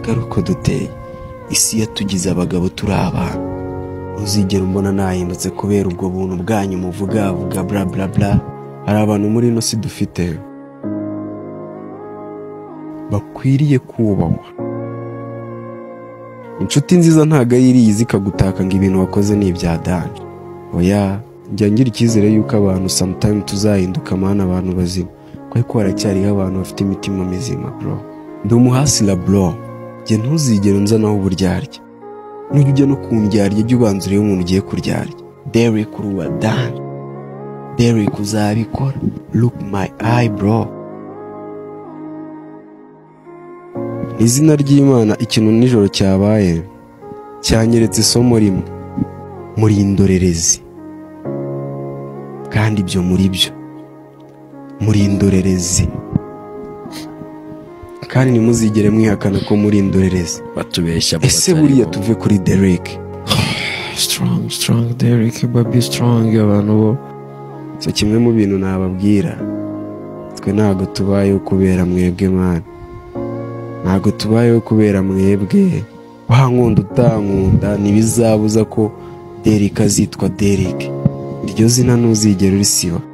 kari uko duteye isi yatugize abagabo turi abana uzigera umbona nahindutse kubera ubwo buntu bwanyu muvuga vuga bla bla bla hari abantu muri ino si dufite bakwiriye kubahwa inshuti nziza ntabwo ari iriya izi ikagutaka ngo ibintu wakoze ni ibya dani oya njya ngira icyizere yuko abantu samutayimu tuzahinduka amahane abantu bazima kubera ko haracyariho abantu bafite imitima mizima bro ndi umuhasira bro njye ntuzigere unzanaho uburyarya nujya ujya no kumbyarya ujye ubanza urebe umuntu ugiye kuryarya derek uruwa dani derek uzabikora look my eye bro mu izina ry'imana ikintu nijoro cyabaye cyanyeretse isomo rimwe muri indorerezi kandi ibyo muri byo muri indorerezi kandi ntimuzigere mwihakana ko muri indorerezi batubeshya mu ese batari buriya bo. tuve kuri derek strong strong Derek baby strong abantu bo so kimwe mu bintu nababwira twe ntabwo tubayeho kubera mwebwe mwana ntabwo tubayeho kubera mwebwe wankunda utankunda ntibizabuza ko derek azitwa derek iryo zina ntuzigera urisiba